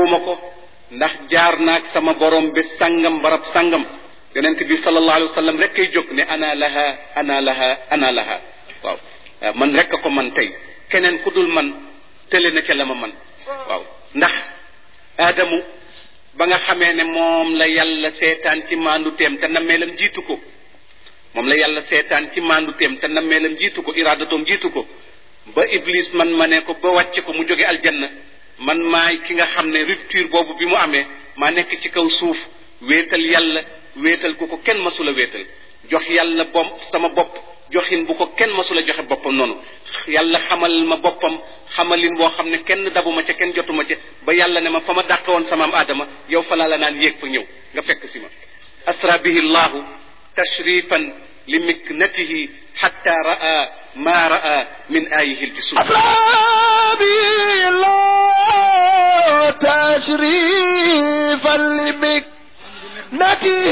ñemewuma ko ndax jaar naag sama borom bi sangam barab sangam yonent bi sallallahu alayhi wa sallam rek kay jóg ne ana laha ana laha ana laha waaw man rek ko man tey keneen ku dul man tële na ca la ma man waaw ndax aadamu ba nga xamee ne moom la yàlla seetaan ci maandu teem te nammeelam jiitu ko moom la yàlla seetaan ci maandu teem te nammeelam jiitu ko iraadatoom jiitu ko ba iblis man ma ne ko ba wàcce ko mu jóge aljanna man maay ki nga xam ne rupture boobu bi mu amee maa nekk ci kaw suuf wéetal yàlla wéetal ku ko kenn masula wéetal jox yàlla bom sama bopp joxin bu ko kenn masula joxe boppam noonu yàlla xamal ma boppam xamalin boo xam ne kenn dabuma ca kenn jotuma ca ba yàlla ne ma fa ma dàq woon sama am aadama yow fa laa la naan yéeg fa ñëw nga fekk si ma asra bihi llahu tashrifan li miknatihi xatta raa ma raa min ayihi ljusum أسرى الله تشريفا لمكنته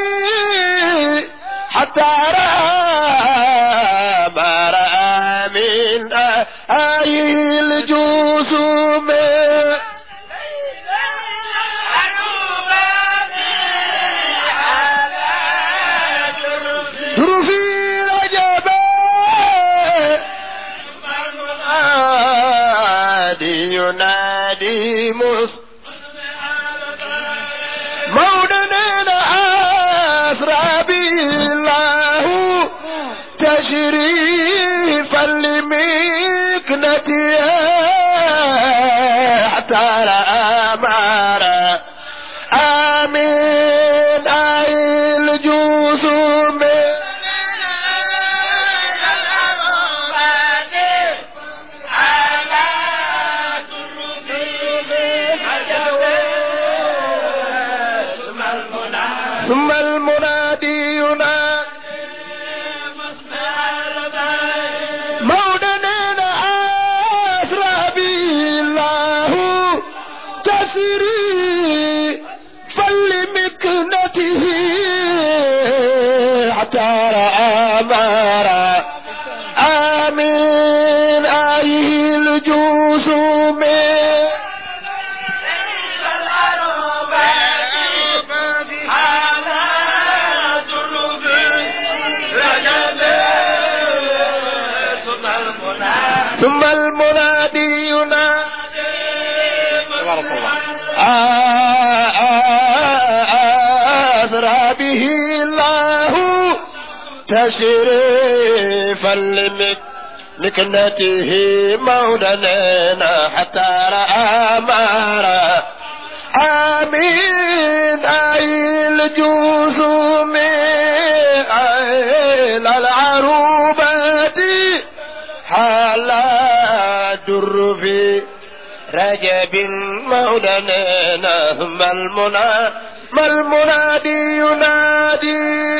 حتى رأى ما رأى من آي الجسوم ظروفي رجبا ينادي ينادي مص مولانا أسرى بالله تشريفا لمكنته حتى رأى ما رأى آمين أي الجسوم ثم المنادي ينادي مولانا أسرى به الله تسري فلمكنته حتى رأى ما رأى آمين آيه الجسوم ثم المنادي ينادي تبارك الله أسرى به الله تشريفا لمكنته مولانا حتى رأى ما رأى آمين أي الجسوم أي العروبة حالا در في رجب مولانا ثم المنى ما المنادي ينادي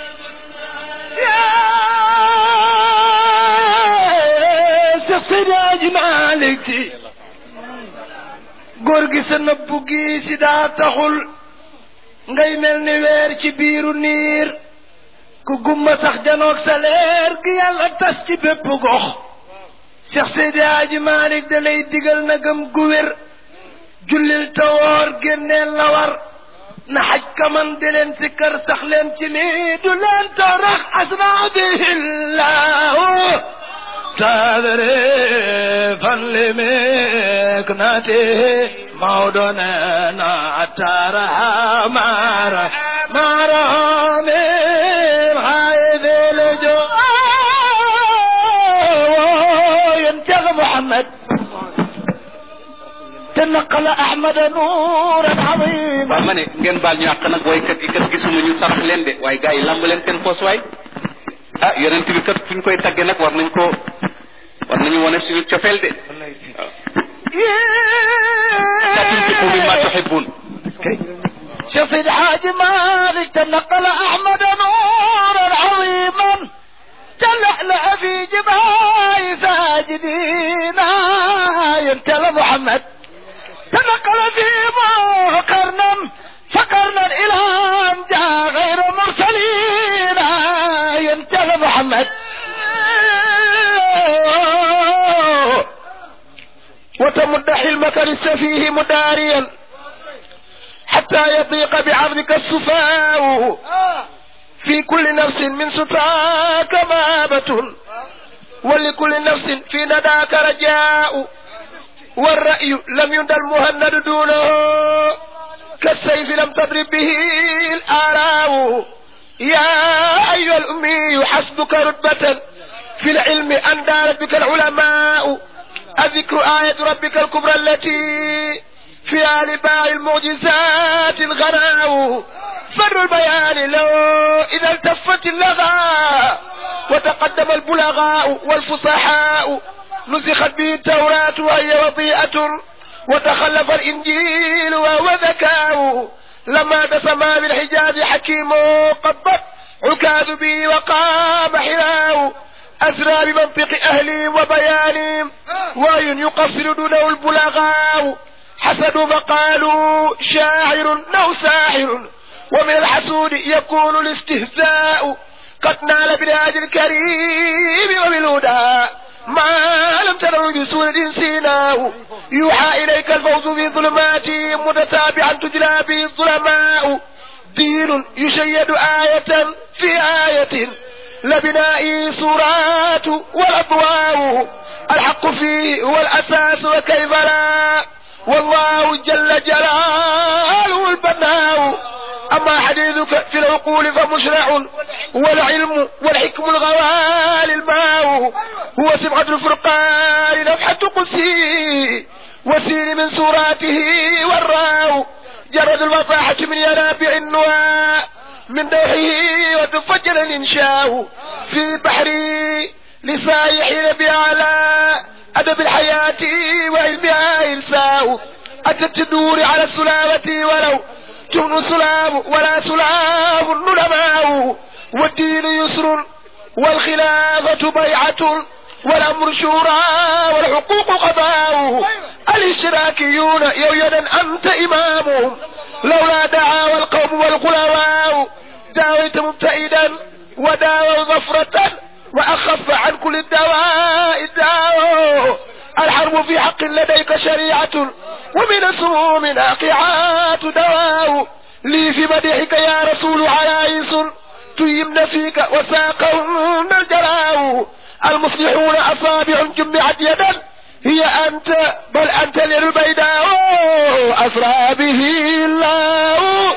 يا سيدي مالك góor gi sa nëbbu gi si daa taxul ngay mel ni weer ci biiru niir ku gumba sax janoog sa leer gi yàlla tas ci bépp gox Cheikh Seydi Hadji Malick da lay digal na gëm gu wér jullil tawoor génneel la war na xaj kaman di leen si kër sax leen ci nii du leen tarax asra bihillahu تذريفا لمكنته موضنا أتارها مارا مارا من حيث الجو ينتغ محمد تنقل أحمد نورا عظيما waaw ma ne ngeen baal ñu àq nag woykat yi kat gisuma ñu sarax leen de waaye gars yi lamb leen seen poos waay ah yonent bi kat fu ñu koy tagge nag war nañ ko war nañu wane suñu cofeel de waaw لا تنفقوا مما تحبون شوف الحاج مالك تنقل احمد نورا عظيما تلألأ في جبال ساجدين يمتلى محمد تنقل في قرنا فقرنا الى ان جاء غير مرسلين يمتلى محمد وتمد حلمك لسفيه مداريا حتى يضيق بعرضك السفاء في كل نفس من ستاك مابة ولكل نفس في نداك رجاء والرأي لم يند المهند دونه كالسيف لم تضرب به الآراء يا أيها الأمي حسبك رتبة في العلم أن دارت بك العلماء أذكر آية ربك الكبرى التي فيها لباع المعجزات الغناء فر البيان لو إذا التفت اللغى وتقدم البلغاء والفصحاء نسخت به التوراة وهي وضيئة وتخلف الإنجيل وهو ذكاء لما تسمى بالحجاز حكيم قبت عكاذ به وقام حراء أسرى بمنطق أهلهم وبيانهم وأي يقصر دونه البلغاء حسدوا فقالوا شاعر أو ساحر ومن الحسود يكون الاستهزاء قد نال بالهاج الكريم وبالهدى ما لم تروا بسورة سيناه يوحى إليك الفوز في ظلمات متتابعا تجلى به الظلماء دين يشيد آية في آية لبنائي سورات والأضواء الحق فيه هو الأساس وكيف لا والله جل جلاله البناء أما حديثك في العقول فمشرع والعلم والحكم الغوالي الماء هو سبعة الفرقان نفحة قدسي وسين من سوراته والراء جرد الوضاحة من ينابع النواء من دوحه وتفجر الإنشاء في بحري لسايحين بأعلى أدب الحياة وعلمها إرساء أتت النور على السلامة ولو تمن سلام ولا سلام النلماء والدين يسر والخلافة بيعة والأمر شورى والحقوق قضاء الاشتراكيون يويدا أنت إمامهم لولا دعا والقوم والخلواء داويت مبتئدا وداووا ظفرة وأخف عن كل الدواء الداء الحرب في حق لديك شريعة ومن السموم ناقعات دواء لي في مدحك يا رسول عيائس تيمن فيك وساقهن الجراء المصلحون أصابع جمعت يدا هي أنت بل أنت للبيداء أسرى به الله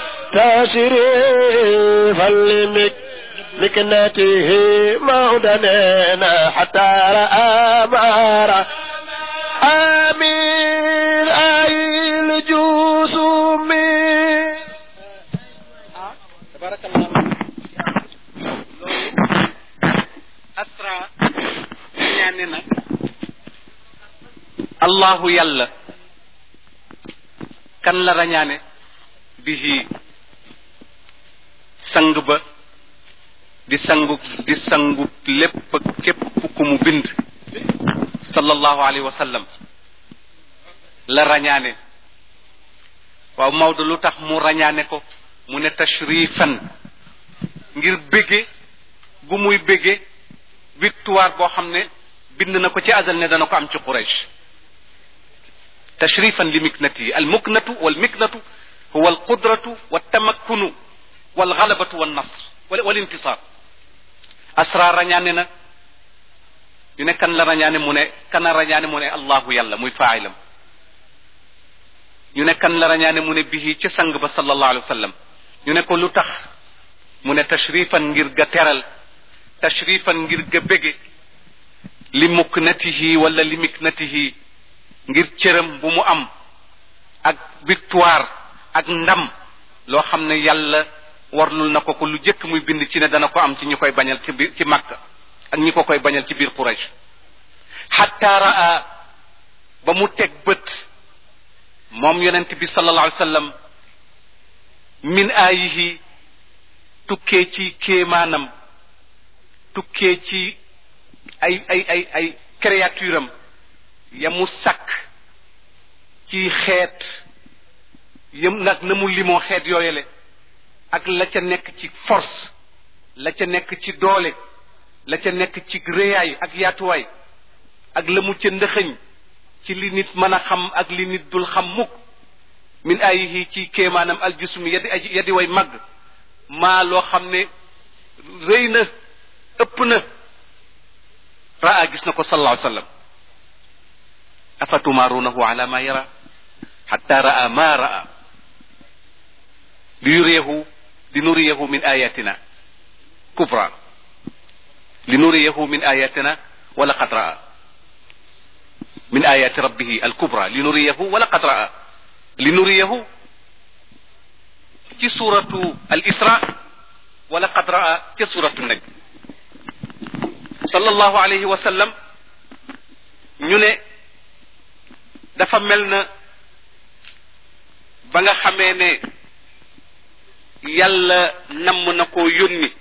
تشريفا لمك مكنته مودننا حتى رأى مارا آمين أي الجسوم تبارك الله asra ñaane na allahu yàlla kan la rañaane bihi sang ba di sangu di sangu lépp képp ku mu bind sallallahu alayhi wa sallam la rañaane waaw Maodo lu tax mu rañaane ko mu ne tashrifan ngir bége gu muy bége victoire boo xam ne bind na ko ci azal ne dana ko am ci Quraysh tashrifan li miknatihi al muknatu wal miknatu huwa al qudratu wa tamakkunu wal galabatu wal nasr wal intisar asra rañaane na ñu ne kan la rañaane mu ne kan la rañaane mu ne allahu yàlla muy faailam ñu ne kan la rañaane mu ne bihi ca sang ba sallallahu alayhi wa sallam ñu ne ko lu tax mu ne tashrifan ngir ga teral tashrifan ngir ga bége li muknatihi wala li miknatihi ngir cëram bu mu am ak victoire ak ndam loo xam ne yàlla warlul na ko ko lu jëkk muy bind ci ne dana ko am ci ñi koy bañal ci biir ci Makka ak ñi ko koy bañal ci biir Quraysh xatta raa ba mu teg bët moom yonent bi sallallahu alayhi wa sallam min aayihi tukkee ci kéemaanam tukkee ci ay ay ay ay créature am ya mu sàkk ci xeet yëm nag na mu limoo xeet yooyale ak la ca nekk ci force la ca nekk ci doole la ca nekk ci réyaay ak yaatuwaay ak la mu ca ndëxëñ ci li nit mën a xam ak li nit dul xam mukk min ayihi ci kéemaanam aljusumi yadi aji yadi way màgg maa loo xam ne rëy na ëpp na raa gis na ko sallallahu alayhi wa sallam afatumaarunahu ala ma yara xatta raa ma raa li yuriyahu li nuriyahu min ayatina kubra li nuriyahu min ayatina wala qad raa min ayati rabbihi alkubra li nuriyahu wala qad raa li nuriyahu ci suratu al isra wala qad raa ci suratu najm sallallahu alayhi wa sallam ñu ne dafa mel na ba nga xamee ne yàlla namm na koo yónni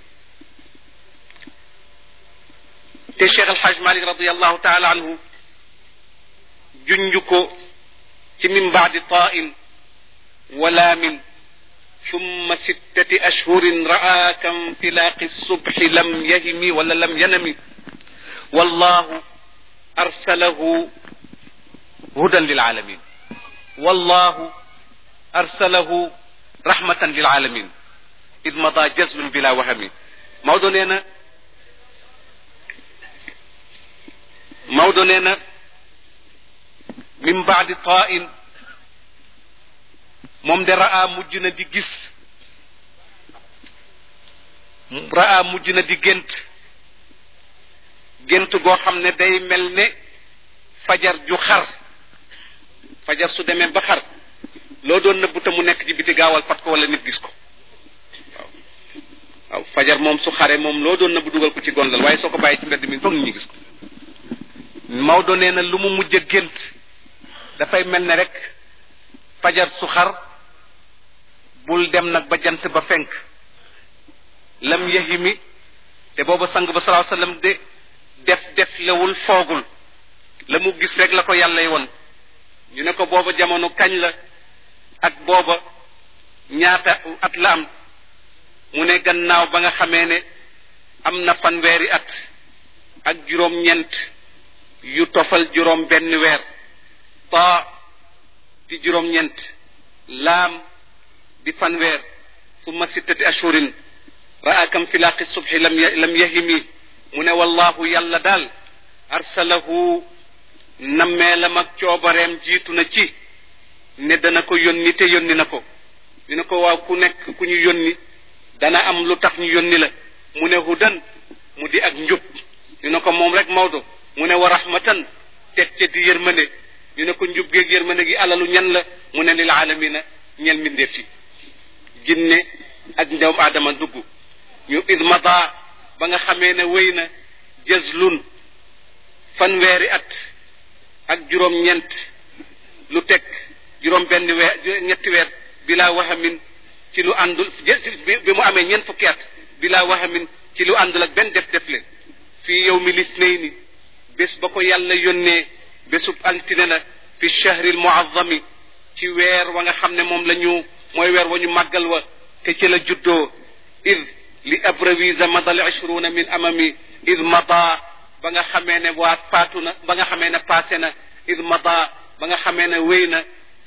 te Cheikh Alhaj Malik radiallahu taala anhu junju ko ci min baadi tain wala min ثم ستة أشهر رأى كانفلاق الصبح لم يهم ولا لم ينم والله أرسله هدى للعالمين والله أرسله رحمة للعالمين إذ مضى جزم بلا وهم موضوع نينا موضوع نينا من بعد طائن moom de raa mujj na di gis raa mujj na di gént gént goo xam ne day mel ne fajar ju xar fajar su demee ba xar loo doon nëbbu te mu nekk ci biti gaawal fat ko wala nit gis ko waaw waaw fajar moom su xare moom loo doon nëbbu dugal ko ci gondal waaye soo ko bàyyi ci mbedd mi foog nit ñi gis ko Maodo nee na lu mu mujj a gént dafay mel ne rek fajar su xar bul dem nag ba jant ba fenk lam yahimi te booba sang ba salaa sallam de def def lewul foogul la mu gis rek la ko yàlla woon ñu ne ko booba jamono kañ la ak booba ñaata at la am mu ne gannaaw ba nga xamee ne am na fanweeri at ak juróom-ñeent yu tofal juróom benn weer taa di juróom-ñeent laam di fanweer summa sittati ashurin raa kam filaaqi subhi lam lam yahimi mu ne wallahu yàlla daal arsalahu nammeelam ak coobareem jiitu na ci ne dana ko yónni te yónni na ko ñu ne ko waaw ku nekk ku ñu yónni dana am lu tax ñu yónni la mu ne hudan mu di ak njub ñu ne ko moom rek Maodo mu ne wa rahmatan teg ca di yërmande ñu ne ko njub geeg yërmande gi alalu ñan la mu ne lil alamina ñel mbindeef ci ginne ak ndewam aadama dugg ñu idmada ba nga xamee ne wéy na jazlun fanweeri at ak juróom-ñeent lu teg juróom benn weer ñetti weer bila wahamin ci lu àndul bi mu amee ñeent fukki at bila wahamin ci lu àndul ak benn def defle fii yow mi lisnayni bés ba ko yàlla yónnee bésub altine la fi shahril muazzami ci weer wa nga xam ne moom la ñu mooy weer wa ñu màggal wa te ci la juddoo id li abrawisa madal ishruna min amami id mada ba nga xamee ne waa faatu na ba nga xamee ne passé na id mada ba nga xamee ne wéy na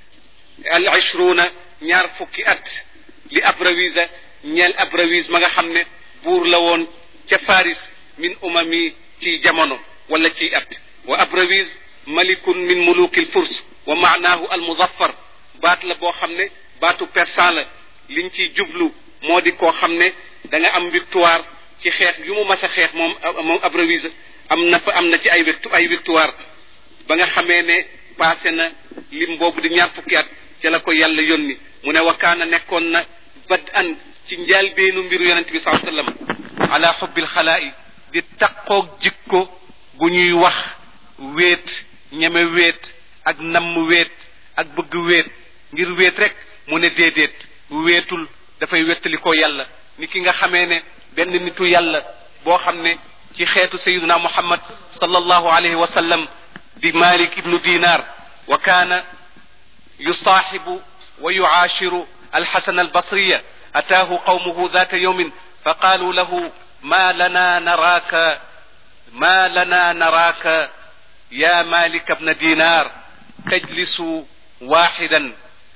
al ishruna ñaar fukki at li abrawisa ñeel abrawis ma nga xam ne buur la woon ca faris min umami ci jamono wala ci at wa abrawis malikun min mulukil furs wa maanaahu al muzaffar baat la boo xam ne baatu persan la liñ ciy jublu moo di koo xam ne da nga am victoire ci xeex yu mu mas a xeex moom moom abrawis am na fa am na ci ay victu ay victoire ba nga xamee ne passé na lim boobu di ñaar fukki at ca la ko yàlla yónni mu ne wakaana nekkoon na bad an ci njaal beenu mbiru yonent bi saa sallam ala xubbil xalaa'i di taqoog jikko gu ñuy wax wéet ñeme wéet ak namm wéet ak bëgg wéet ngir wéet rek mu ne déedéet wéetul dafay wettali ko yàlla ni ki nga xamee ne benn nitu yàlla boo xam ne ci xeetu sayiduna muhammad sallallahu alayhi wa sallam di malik ibnu dinar wa kaana yusaaxibu wa yucaashiru alxasan albasriya ataahu qawmuhu ذات يوم فقالوا له ما لنا نراك ما لنا نراك يا مالك بن دينار تجلس واحدا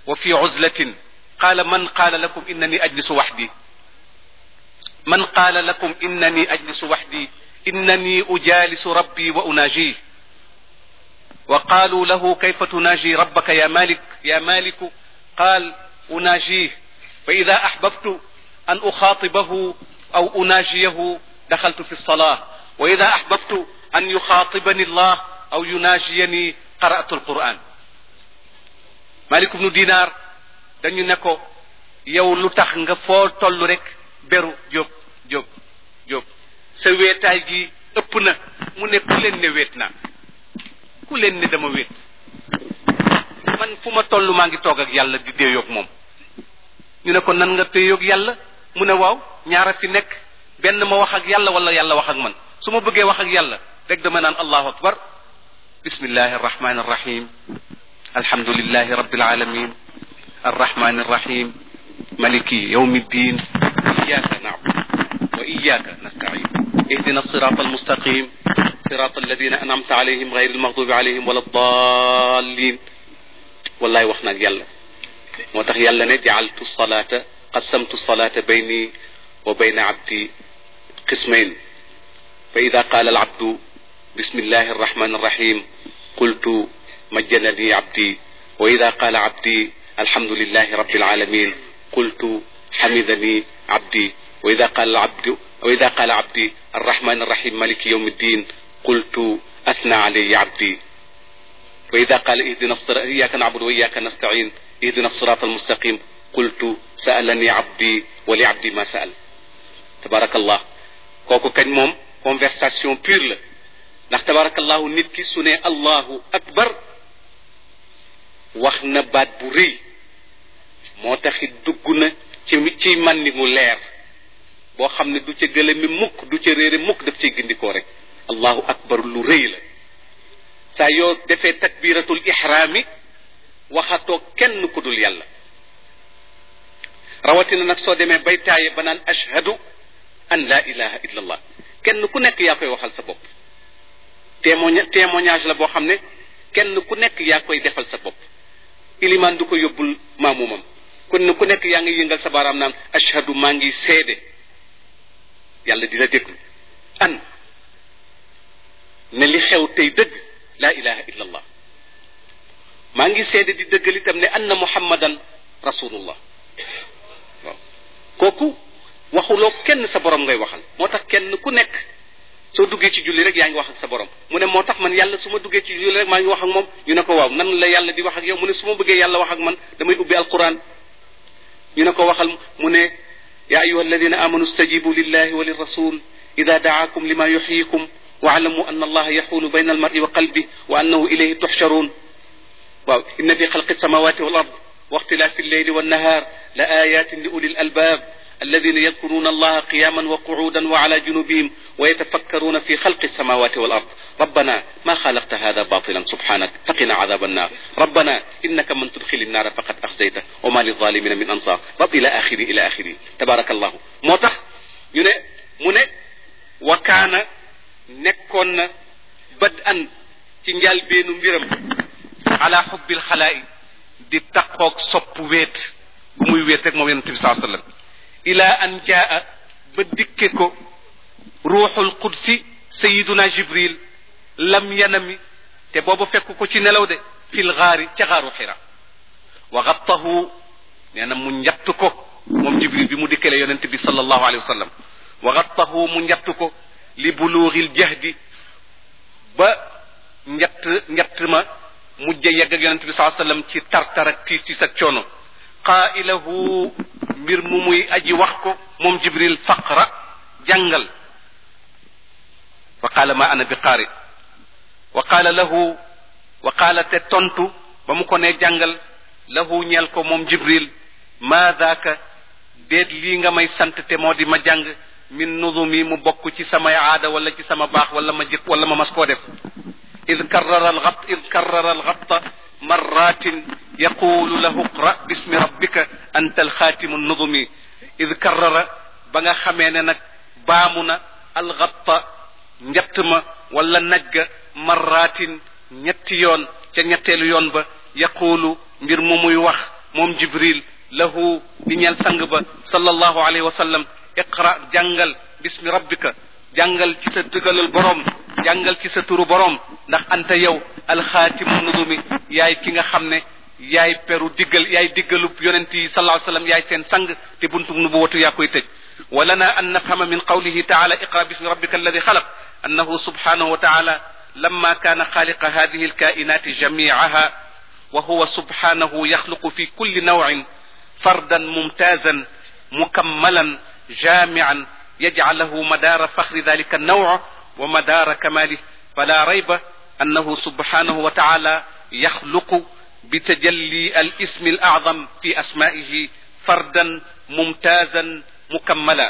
wa fi uzlatin qaala man qaala lakum innani ajlisu waxdi man qaala lakum innani ajlisu waxdi innani ujaalisu rabbi wa unaajih wa qaalu lahu kayfa tunaaji rabbaka ya malik ya maliku qaal unaajih fa ida axbabtu an uxaatibahu aw unaajiyahu daxaltu fi lsalaa wa ida axbabtu an yuxaatibani allah aw yunaajiyani qara'tu alquran malik ibnu dinaar dañu ne ko yow lu tax nga foo toll rek beru jóg jóg jóg sa weetaay gi ëpp na mu ne ku leen ne weet naa ku leen ne dama weet man fu ma toll maa ngi toog ak yàlla di déeyoog moom ñu ne ko nan nga déeyoog yàlla mu ne waaw ñaara fi nekk benn ma wax ak yàlla wala yàlla wax ak man su ma bëggee wax ak yàlla rek dama naan allahu akbar bismillahi arrahmani arrahim alhamdulillahi rabbil alamin arrahmani arrahim maliki yawmi ddin iyaka na'budu wa iyaka nasta'in اهدنا الصراط المستقيم صراط الذين أنعمت عليهم غير المغضوب عليهم ولا الضالين والله وخنا يلا موتاخ يلا ne جعلت الصلاة قسمت الصلاة بيني وبين عبدي قسمين فإذا قال العبد بسم الله الرحمن الرحيم قلت مجنني عبدي وإذا قال عبدي الحمد لله رب العالمين قلت حمدني عبدي وإذا قال العبد وإذا قال عبدي الرحمن الرحيم مالك يوم الدين قلت أثنى علي عبدي وإذا قال اهدنا الصراط إياك نعبد وإياك نستعين اهدنا الصراط المستقيم قلت سألني عبدي ولعبدي ما سأل تبارك الله kooku kañ moom conversation pure la ndax tabarakallahu nit ki su ne allahu akbar wax na baat bu rëy moo taxit dugg na ci ci màndi mu leer boo xam ne du ca gëlëmi mukk du ca réere mukk daf cay gindikoo rek allahu akbar lu rëy la saa yoo defee takbiratul ihraami waxatoo kenn ku dul yàlla rawatina nag soo demee bay taaye ba naan ashhadu an la ilaha illa allah kenn ku nekk yaa koy waxal sa bopp témoignage témoignage la boo xam ne kenn ku nekk yaa koy defal sa bopp ilimaan du ko yóbbul maamumam kon ku nekk yaa ngi yëngal sa baaraam naan ashhadu maa ngi seede yàlla dina déglu an ne li xew tey dëgg laa ilaha illa allah maa ngi seede di dëggal itam ne anna muhammadan rasulullah waaw kooku waxuloo kenn sa borom ngay waxal moo tax kenn ku nekk soo duggee ci julli rek yaa ngi wax ak sa borom mu ne moo tax man yàlla su ma duggee ci julli rek maa ngi wax ak moom ñu ne ko waaw nan la yàlla di wax ak yow mu ne su ma bëggee yàlla wax ak man damay ubbi alquran ñu ne ko waxal mu ne يا أيها الذين آمنوا استجيبوا لله وللرسول إذا دعاكم لما يحييكم واعلموا أن الله يحول بين المرء وقلبه وأنه إليه تحشرون واو إن في خلق السماوات والأرض واختلاف الليل والنهار لآيات لأولي الألباب الذين يذكرون الله قياما وقعودا وعلى جنوبهم ويتفكرون في خلق السماوات والأرض ربنا ما خلقت هذا باطلا سبحانك فقنا عذاب النار ربنا إنك من تدخل النار فقد أخزيته وما للظالمين من أنصار رب إلى آخره إلى آخره تبارك الله موتخ ينه من وكان نكون بدءا تنجال بين مبرم على حب الخلائق di takkoog sopp weet bu muy weet rek moom yonente bi saa sallam ila an jaa ba dikke ko ruuxul qudsi sayiduna jibril lam yanami te booba fekk ko ci nelaw de fil gaari ca gaaru xira wa gattahu nee na mu njatt ko moom jibril bi mu dikkale yonente bi sallallahu alayhi wa sallam wa gattahu mu njatt ko li buluugil jahdi ba njatt njatt ma mujj yegg ak yonente bi saa sallam ci tartar ak tiis tiis ak coono qailahu mbir mu muy aji wax ko moom jibril faqra jàngal fa qaala ma ana bi qaari wa qaala lahu wa qaala te tontu ba mu ko nee jàngal lahu ñeel ko moom jibril maa daaka déet lii nga may sant te moo di ma jàng min nudumi mu bokk ci samay aada wala ci sama baax wala ma jëkk wala ma mas koo def id karrara alxat id karrara alxatta marratin yaqulu lahu qra bismi rabbika anta alxaatimu nudumi id karrara ba nga xamee ne nag baamu na alxatta njett ma wala najga marratin ñetti yoon ca ñetteelu yoon ba yaqulu mbir mu muy wax moom jibril lahu di ñeel sang ba sallallahu alayhi wa sallam iqra jàngal bismi rabbika jàngal ci sa dëggalal borom jàngal ci sa turu borom ndax anta yow alxaatimu nudumi yaay ki nga xam ne yaay peru diggal yaay diggalub yonent yi sallallahu alayhi wa sallam yaay seen sang te buntu nubuwatu yaa koy tëj ولنا أن نفهم من قوله تعالى اقرأ باسم ربك الذي خلق أنه سبحانه وتعالى لما كان خالق هذه الكائنات جميعها وهو سبحانه يخلق في كل نوع فردا ممتازا مكملا جامعا يجعل له مدار فخر ذلك النوع ومدار كماله فلا ريب أنه سبحانه وتعالى يخلق بتجلي الاسم الأعظم في أسمائه فردا ممتازا مكملا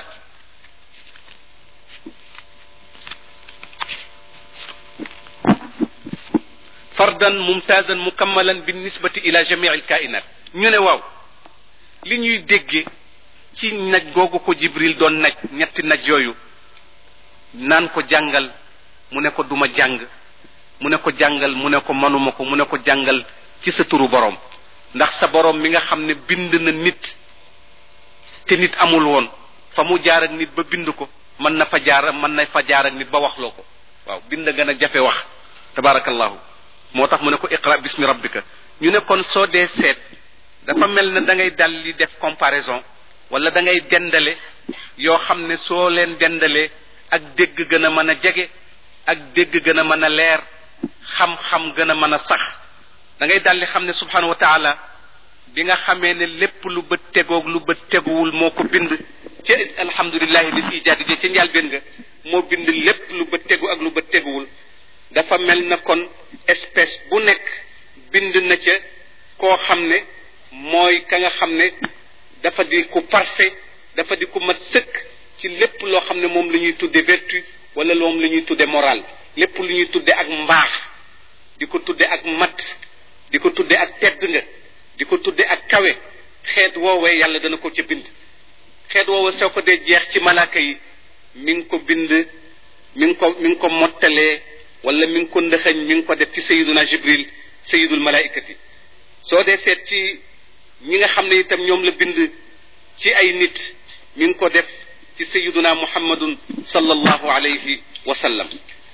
فردا ممتازا مكملا بالنسبة إلى جميع الكائنات ñu ne waaw li ñuy dégge ci naj googu ko jibril doon naj ñetti naj yooyu naan ko jàngal mu ne ko duma jàng mu ne ko jàngal mu ne ko manuma ko mu ne ko jàngal ci sa turu borom ndax sa borom mi nga xam ne bind na nit te nit amul woon fa mu jaar ak nit ba bind ko mën na fa jaar mën na fa jaar ak nit ba waxloo ko waaw bind gën a jafe wax tabarakallahu moo tax mu ne ko iqra bismi rabbika ñu ne kon soo dee seet dafa mel ne da ngay dal li def comparaison wala da ngay dendale yoo xam ne soo leen dendalee ak dégg gën a mën a jege ak dégg gën a mën a leer xam-xam gën a mën a sax da ngay dal li xam ne subhanahu wa taala bi nga xamee ne lépp lu bët tegoog lu bët teguwul moo ko bind ci alhamdulillahi lil ijaadi je ca njàlbéen nga moo bind lépp lu bët tegu ak lu bët teguwul dafa mel na kon espèce bu nekk bind na ca koo xam ne mooy ka nga xam ne dafa di ku parfait dafa di ku mat sëkk ci lépp loo xam ne moom la ñuy tudde vertu wala moom la ñuy tudde moral lépp lu ñuy tudde ak mbaax di ko tudde ak mat di ko tudde ak tedd nga di ko tudde ak kawe xeet woowee yàlla dana ko ca bind xeet woowe soo ko dee jeex ci malaaka yi mi ngi ko bind mi ngi ko mi ngi ko mottalee wala mi ngi ko ndëxañ mi ngi ko def ci sayiduna jibril sayidul malaikati soo dee seet ci ñi nga xam ne itam ñoom la bind ci ay nit mi ngi ko def ci sayiduna muhammadun sallallahu alayhi wa sallam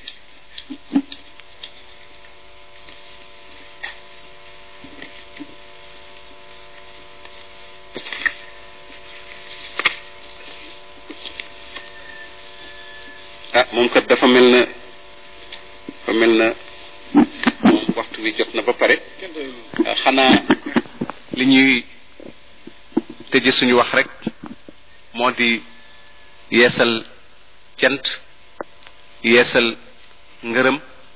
ah moom kat dafa mel na dafa mel na moom waxtu wi jot na ba pare xanaa li ñuy tëje suñu wax rek moo di yeesal cant yeesal ngërëm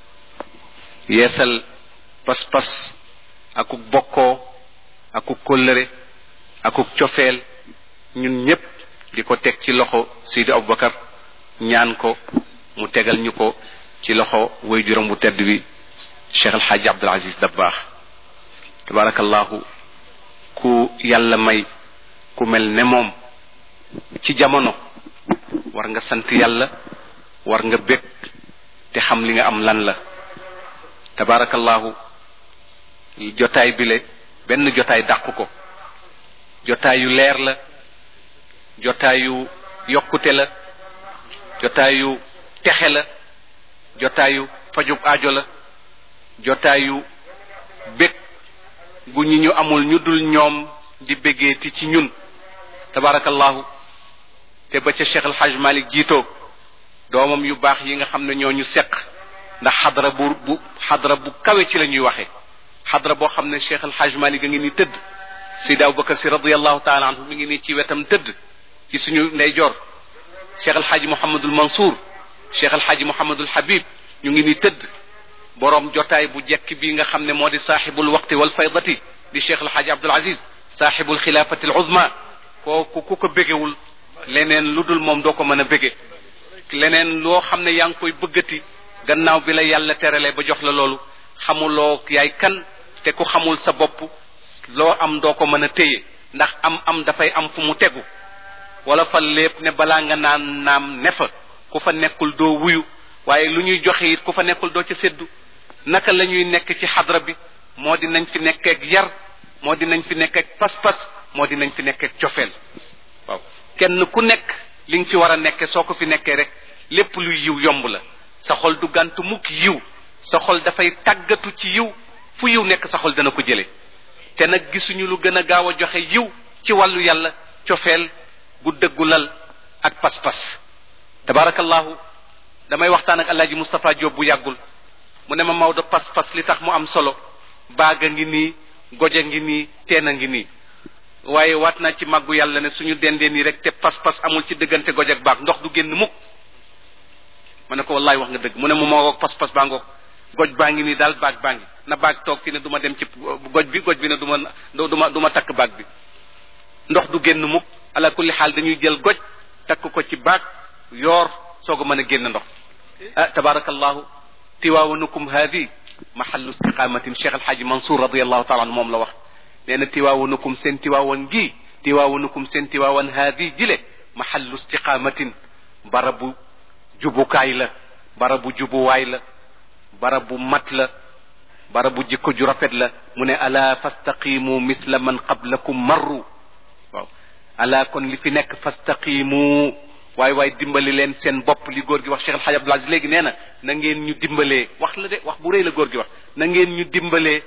yeesal pas-pas akuk bokkoo akuk kóllëre akuk cofeel ñun ñépp di ko teg ci loxo Seydi Aboubacar ñaan ko mu tegal ñu ko ci loxo way juróom bu tedd bi Cheikh El Hadj Abdoul Aziz Dabbaax tabarakallahu ku yàlla may ku mel ne moom ci jamono war nga sant yàlla war nga bég te xam li nga am lan la tabarakallahu jotaay bile benn jotaay dàq ko jotaayu leer la jotaayu yokkute la jotaayu texe la jotaayu fajub aajo la jotaayu bég gu ñi ñu amul ñu dul ñoom di béggeeti ci ñun tabarakallahu te ba ca Cheikh El Hadj Malick jiitoo doomam yu baax yi nga xam ne ñoo ñu seq ndax xadra bu bu xadra bu kawe ci la ñuy waxe xadra boo xam ne Cheikh El Hadj Malick a ngi ni tëdd Seydi Aboubacar si radiallahu taala anhu mi ngi nii ci wetam tëdd ci suñu ndeyjoor cheikh alxaaji mouhamadul mansour cheikh alxaaji mouhamadul habib ñu ngi ni tëdd boroom jotaay bu jekk bi nga xam ne moo di saaxibul waqti wal faydati di cheikh alxaaji abdul aziz saaxibul xilaafati al uzma kooku ku ko bégewul leneen lu dul moom doo ko mën a bége leneen loo xam ne yaa ngi koy bëggati gannaaw bi la yàlla terale ba jox la loolu xamuloo yaay kan te ku xamul sa bopp loo am doo ko mën a téye ndax am am dafay am fu mu tegu wala fa lépp ne balaa nga naan naam ne fa ku fa nekkul doo wuyu waaye lu ñuy joxe it ku fa nekkul doo ca séddu naka la ñuy nekk ci xadra bi moo di nañ fi nekkeeg yar moo di nañ fi nekk ak pas-pas moo di nañ fi nekk ak cofeel waaw kenn ku nekk li nga fi war a nekke soo ko fi nekkee rek lépp luy yiw yomb la sa xol du gàntu mukk yiw sa xol dafay tàggatu ci yiw fu yiw nekk sa xol dana ko jële te nag gisuñu lu gën a gaaw a joxe yiw ci wàllu yàlla cofeel gu dëggu lal ak pas-pas tabarakallahu damay waxtaan ak alaaji Moustapha Diop bu yàggul mu ne ma Maodo pas-pas li tax mu am solo baaga ngi nii goja ngi nii teen a ngi nii waaye waat naa ci màggu yàlla ne suñu dendee nii rek te pas-pas amul ci diggante goj ak baag ndox du génn mukk ma ne ko wallaay wax nga dëgg mu ne mu moo ngoog pas-pas baa ngoog goj baa ngi nii daal baag baa ngi na baag toog fi ne du ma dem ci goj bi goj bi ne du ma du ma du ma takk baag bi ndox du génn mukk ala kulli xaal dañuy jël goj takk ko ci baag yoor soog a mën a génn ndox ah tabarakallahu tiwaawanukum haadi mahallu istiqamatin cheikh alxaaji mansour radiallahu taala anhu moom la wax nee na tiwaawanukum seen tiwaawan gi tiwaawanukum seen tiwaawan haadi jile mahallu istiqamatin barabu jubukaay la barabu jubuwaay la barabu mat la barabu jikko ju rafet la mu ne ala fastaqimu misla man qablakum marru waaw ala kon li fi nekk fastaqimu waay waay dimbali leen seen bopp li góor gi wax Cheikh El Hadj Abdoul Aziz léegi nee na na ngeen ñu dimbalee wax la de wax bu rëy la góor gi wax na ngeen ñu dimbalee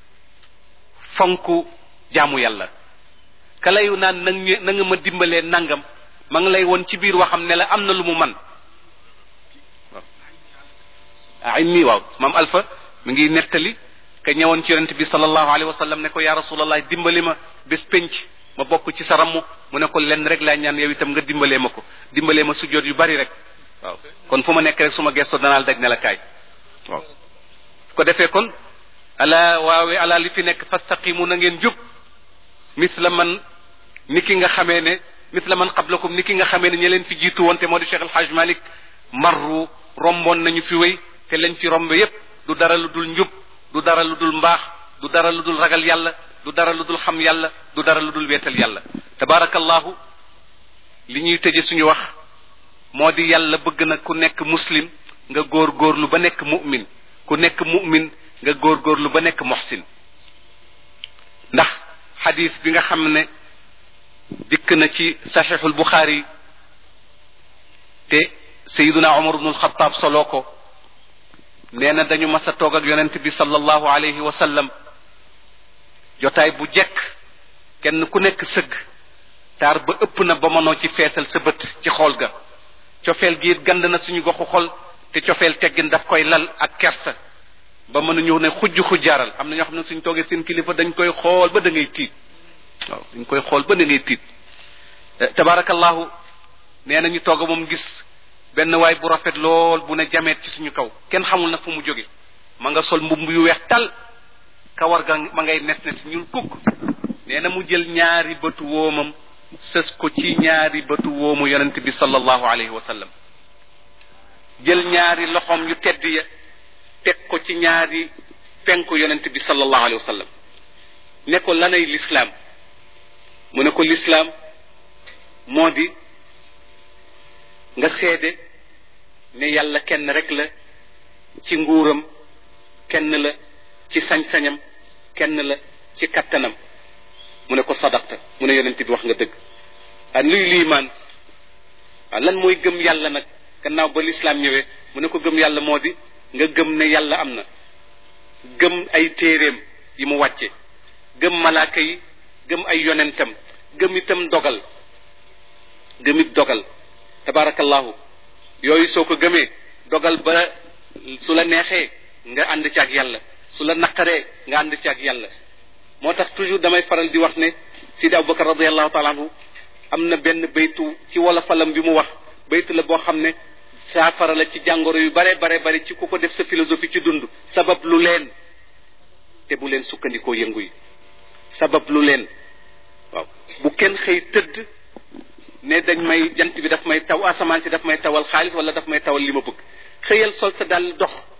fonk jaamu yàlla kalayu naan na nga na nga ma dimbalee nangam ma ngi lay woon ci biir waxam ne la am na lu mu man waaw ah nii waaw maam Alpha mi ngi nettali ka ñëwoon ci yonent bi sallallahu alayhi wa sallam ne ko yaa rasulallah dimbali ma bés penc ma bokk ci sa ramm mu ne ko lenn rek laa ñaan yow itam nga dimbalee ma ko dimbalee ma sujjoot yu bari rek waaw kon fu ma nekk rek su ma gestoo danaal daj ne la kaay waaw ko defee kon ala waawe ala li fi nekk fastaqimu na ngeen jub misla man ni ki nga xamee ne misla man qablakum ni ki nga xamee ne ñe leen fi jiitu woon te moo di Cheikh El Hadj Malick marru romboon nañu fi wéy te lañ fi rombe yépp du dara lu dul njub du dara lu dul mbaax du dara lu dul ragal yàlla du dara lu dul xam yàlla du dara lu dul weetal yàlla tabarakallahu li ñuy tëje suñu wax moo di yàlla bëgg na ku nekk muslim nga góor góorlu ba nekk mu'min ku nekk mu'min nga góor góorlu ba nekk muhsin ndax xadis bi nga xam ne dikk na ci saxiixul buxaari te sayiduna omar ibnul xataab soloo ko nee na dañu mas a toog ak yonent bi sallallahu alayhi wa sallam jotaay bu jekk kenn ku nekk sëgg taar ba ëpp na ba mënoo ci feesal sa bët ci xool ga cofeel gi it gand na suñu goxu xol te cofeel teggin daf koy lal ak kersa ba mën a ñëw ne xujj xujjaaral am na ñoo xam ne suñ toogee seen kilifa dañ koy xool ba da ngay tiit waaw dañ koy xool ba da ngay tiit tabarakallahu nee na ñu toog moom gis benn waay bu rafet lool bu ne jameet ci suñu kaw kenn xamul nag fu mu jóge ma nga sol mbubb yu weex tal kawar ga ma ngay nes nes ñul kukk nee na mu jël ñaari bëtu woomam sës ko ci ñaari bëtu woomu yonent bi sallallahu alayhi wa sallam jël ñaari loxoom yu tedd ya teg ko ci ñaari penku yonent bi sallallahu alayhi wa sallam ne ko lanay lislaam mu ne ko lislaam moo di nga seede ne yàlla kenn rek la ci nguuram kenn la ci sañ-sañam kenn la ci kattanam mu ne ko sadaqta mu ne yonent bi wax nga dëgg ah luy liimaan ah lan mooy gëm yàlla nag gannaaw ba lislaam ñëwee mu ne ko gëm yàlla moo di nga gëm ne yàlla am na gëm ay téeréem yi mu wàcce gëm malaaka yi gëm ay yonentam gëm itam dogal gëm it dogal tabarakallahu yooyu soo ko gëmee dogal ba su la neexee nga ànd ci ak yàlla su la naqaree nga ànd ci ak yàlla moo tax toujours damay faral di wax ne Sidi Abubakar radiallahu taala anhu am na benn baytu ci wala falam bi mu wax baytu la boo xam ne saafara la ci jàngoro yu bare bare bare ci ku ko def sa philosophie ci dund sabab lu leen te bu leen sukkandikoo yëngu yi sabab lu leen waaw bu kenn xëy tëdd ne dañ may jant bi daf may taw asamaan si daf may tawal xaalis wala daf may tawal li ma bëgg xëyal sol sa dal dox